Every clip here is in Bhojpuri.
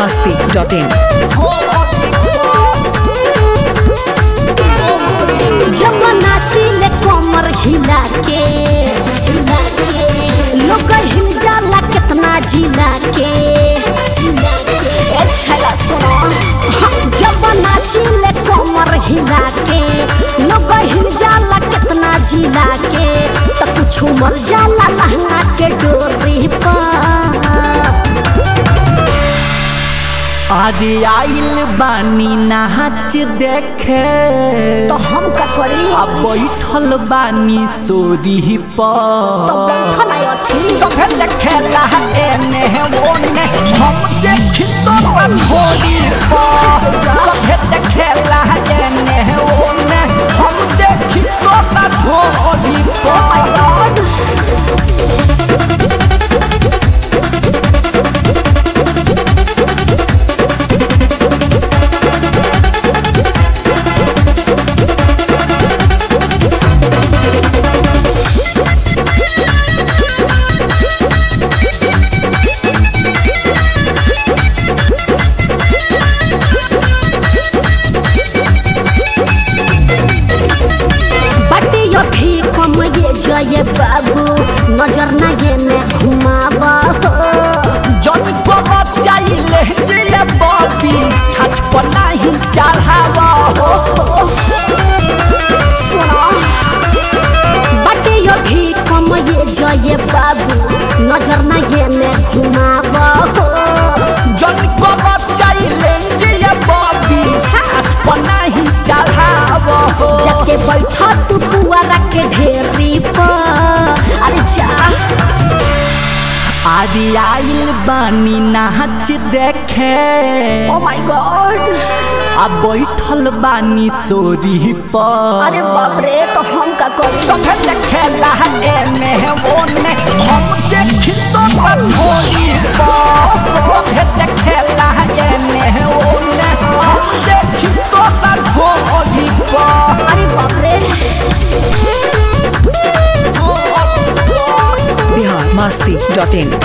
masti.in. जब नाचिले कमर हिला के हिला के लोग हिल जाला कितना जिला के जिला के ए छला सुनो हाँ, जब नाचिले कमर हिला के लोग हिल जाला कितना जिला के तो कुछ मर जाला लहंगा के डोरी पर आदि आइल बानी नाच देखे तो हम का करी आ बैठल बानी सोरी पर तो बैठल है अथी सभे देखेला एने ओने हम देखी तो थोड़ी पर सभे देखेला एने ओने हम देखी तो थोड़ी पर बटे यो भी कम ये जय बाबू नजर ना ये ने घुमावा हो जन को चाहिए जिले बॉबी छछ पर नहीं चढ़ावा हो सुनो बटे यो भी कम ये जय बाबू नजर ना ये ने घुमावा हो जन को चाहिए जिले बॉबी छछ पर नहीं चढ़ावा हो जाके बैठा तू पुआरा के ढेरी पर अरे जा आदि आइल बानी नाच देखे ओ माय गॉड आ बैठल बानी सोरी पर अरे बाप रे तो हम का करी सभे देखेला एने ओने हम देखी तो थोड़ी पर सभे देखेला एने ओने हम देखी तो थोड़ी पर अरे बाप रे Bihar masti.in.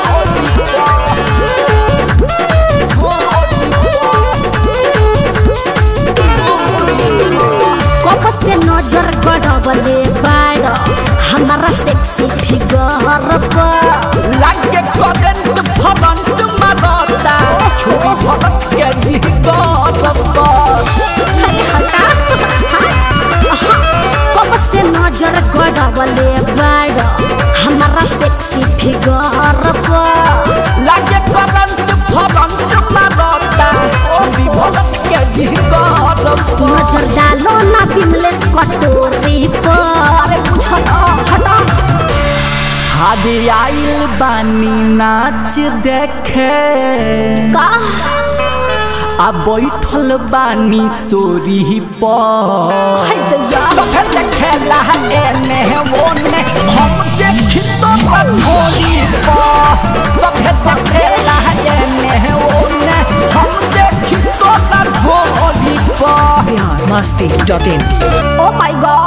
कब से नजर गड़बले बाड़ हमारा सेक्सी फिगर पर लागे करंट फरंट मारता छोरी भगत के जिगर पर अरे हटा हाँ, कब से नजर गड़बले बाड़ हमारा सेक्सी फिगर पर लागे करंट फरंट मारता छोरी भगत के जिगर पर नजर डालो ना बिमलेश कटोरी पर अरे पूछ हटा हादे आइल बानी नाच देखे का आ बैठल बानी सोरी पर हाय दैया सभे देखेला एने ओने हम देखी तो थोड़ी पर सभे देखेला एने ओने हम देखी तो थोड़ी पर Bihar masti.in. Oh my God